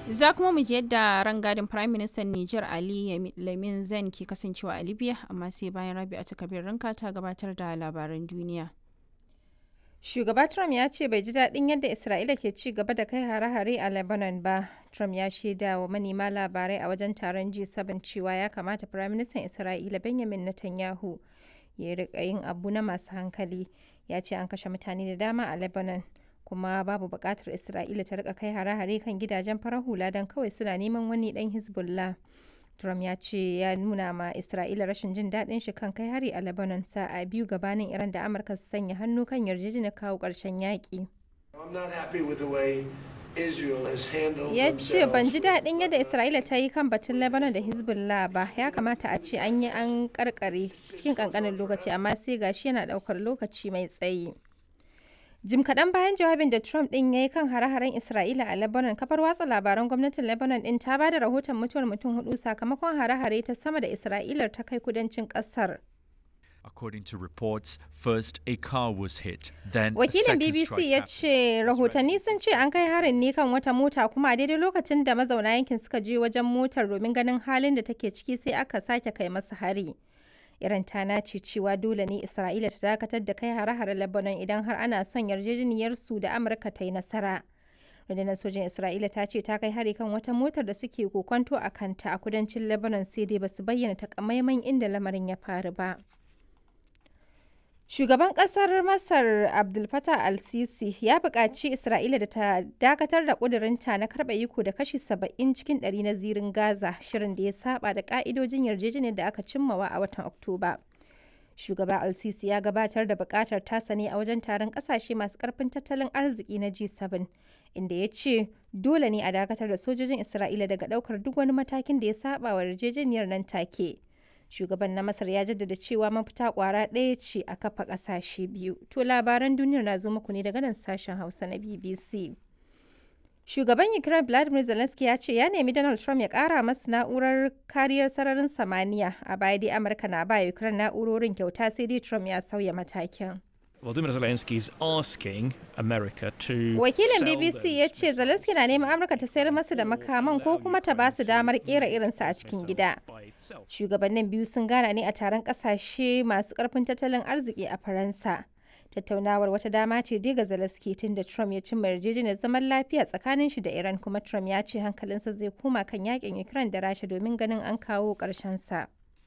Za kuma mu ji yadda rangadin Prime Minister Niger Ali Lamin Zen ke kasancewa a Libya amma sai bayan Rabi'a ta kabir ranka ta gabatar da labaran duniya. Shugaba Trump ya ce bai ji daɗin yadda Isra'ila ke ci gaba da kai hare-hare a Lebanon ba. Trump ya shaida wa manema labarai a wajen taron G7 cewa ya kamata Firaministan Isra'ila Benjamin Netanyahu ya riƙa yin abu na masu hankali. Ya ce an kashe mutane da dama a Lebanon. kuma babu buƙatar Isra'ila ta rika kai hare-hare kan gidajen farar hula don kawai suna neman wani ɗan Hezbollah. Trump ya ce ya nuna ma Isra'ila rashin jin daɗin shi kan kai hari a Lebanon sa'a biyu gabanin Iran da Amurka su sanya hannu kan yarjejeniyar kawo ƙarshen yaƙi. Ya ce ban ji daɗin yadda Isra'ila ta yi kan batun Lebanon da Hezbollah ba ya kamata a ce an yi an karkare cikin ƙanƙanin lokaci amma sai gashi yana ɗaukar lokaci mai tsayi. Jim kaɗan bayan jawabin da Trump ɗin ya yi kan hare-haren Isra'ila a Lebanon, kafar watsa labaran gwamnatin Lebanon ɗin ta ba da rahoton mutuwar mutum hudu sakamakon hare-hare ta sama da Isra'ilar ta kai kudancin ƙasar. According to reports, first a car was hit, then Wakilin BBC ya ce rahotanni sun ce an kai harin ne kan wata mota kuma a daidai lokacin da mazauna yankin suka je wajen motar domin ganin halin da take ciki sai aka sake kai masa hari. Iran ta nace cewa dole ne Isra'ila ta dakatar da kai hare-hare Lebanon idan har ana son yarjejeniyar su da Amurka ta yi nasara. Rundunar sojin Isra'ila ta ce ta kai hari kan wata motar da suke kokonto a kanta a kudancin Lebanon sai dai basu bayyana takamaiman inda lamarin ya faru ba. Shugaban ƙasar Masar Abdul Fattah al-Sisi ya buƙaci Isra'ila da ta dakatar da ƙudurinta na karɓa iko da kashi 70 cikin ɗari na zirin Gaza, shirin da ya saba da ƙa'idojin yarjejeniyar da aka cimmawa a watan Oktoba. Shugaba al-Sisi ya gabatar da buƙatar tasa ne a wajen taron ƙasashe masu ƙarfin tattalin arziki na G7, inda ya ce dole ne a dakatar da sojojin Isra'ila daga ɗaukar duk wani matakin da ya saba wa yarjejeniyar nan take. shugaban na masar ya jaddada cewa mafita kwara ɗaya ce a kafa ƙasashe biyu to labaran duniyar na zo muku ne daga nan sashen hausa na bbc shugaban ukraine vladimir zelensky ya ce ya nemi donald trump ya ƙara masu na'urar kariyar sararin samaniya a baya dai amurka na ba ukraine na'urorin kyauta sai dai trump ya sauya matakin Volodymyr Zelensky is asking America to Wakilin BBC ya ce Zelensky na neman Amurka ta sayar masa da makaman ko kuma ta ba su damar kera irinsa a cikin gida. Shugabannin biyu sun gana ne a taron kasashe masu karfin tattalin arziki a Faransa. Tattaunawar wata dama ce dai ga Zelensky tun da Trump ya cimma yarjejeniyar zaman lafiya tsakanin shi da Iran kuma Trump ya ce hankalinsa zai koma kan yakin Ukraine da Rasha domin ganin an kawo ƙarshen sa.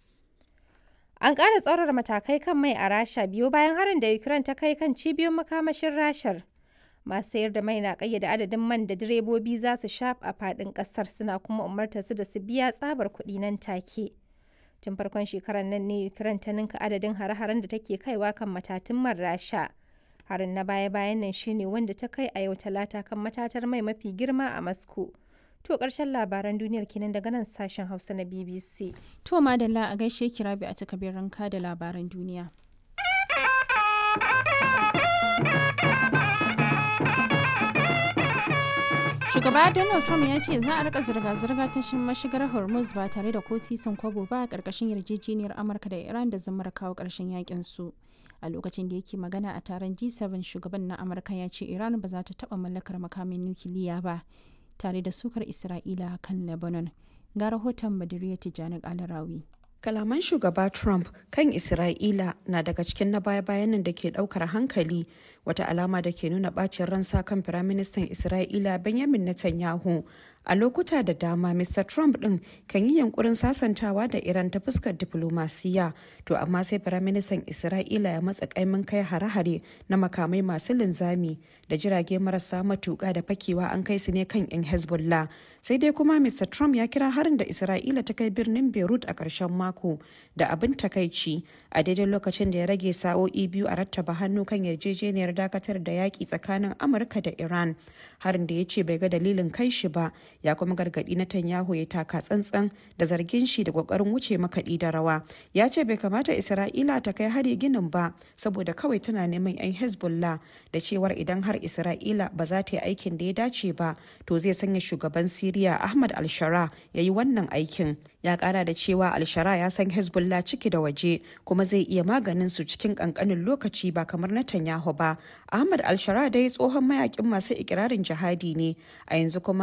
An ƙara tsaurara matakai kan mai a Rasha biyo bayan harin da Ukraine ta kai kan cibiyoyin makamashin Rashar. Masu sayar da mai na ƙayyade adadin man da direbobi za su sha a faɗin ƙasar suna kuma umartar su da su biya tsabar kuɗi nan take. Tun farkon shekarar nan ne Ukraine ta ninka adadin hare-haren da take kaiwa kan matatun man Rasha. Harin na baya-bayan nan shine wanda ta kai a yau talata kan matatar mai mafi girma a Moscow. To ƙarshen labaran duniyar kenan daga nan sashen Hausa na BBC. To madalla a gaishe ki rabi a takabir ranka da labaran duniya. Shugaba Donald Trump ya ce za a rika zirga-zirga ta mashigar Hormuz ba tare da ko sisan kwabo ba a ƙarƙashin yarjejeniyar Amurka da Iran da zamar kawo ƙarshen yakin su. a lokacin da yake magana a taron G7 shugaban na Amurka ya ce Iran ba za ta taɓa mallakar makamin nukiliya ba. tare da sukar Isra'ila kan Lebanon. Ga rahoton Badiriya Tijjani Alarawi. Kalaman shugaba Trump kan Isra'ila na daga cikin na baya-bayan nan da ke daukar hankali wata alama da ke nuna bacin ransa kan Firaministan Isra'ila Benjamin Netanyahu. A lokuta da dama, Mr. Trump ɗin kan yi yankurin sasantawa da Iran ta fuskar diplomasiya, to amma sai Firaministan Isra'ila ya matsa kaimin kai hare-hare na makamai masu linzami da jirage marasa matuƙa da fakewa an kai su ne kan 'yan Hezbollah. Sai dai kuma Mr. Trump ya kira harin da Isra'ila ta kai birnin Beirut a ƙarshen mako da abin takaici a daidai lokacin da ya rage sa'o'i biyu a rattaba hannu kan yarjejeniyar dakatar da yaƙi tsakanin Amurka da Iran. Harin da ya ce bai ga dalilin kai shi ba ya kuma gargaɗi na Tanyahu ya taka tsantsan da zargin shi da ƙoƙarin wuce makaɗi da rawa. Ya ce bai kamata Isra'ila ta kai hari ginin ba saboda kawai tana neman 'yan Hezbollah da cewar idan har Isra'ila ba za ta yi aikin da ya dace ba to zai sanya shugaban Siriya Ahmad al-Shara ya yi wannan aikin. Ya ƙara da cewa al-Shara ya san Hezbollah ciki da waje kuma zai iya maganin su cikin ƙanƙanin lokaci ba kamar na Tanyahu ba. Ahmad al-Shara dai tsohon mayakin masu ikirarin jihadi ne a yanzu kuma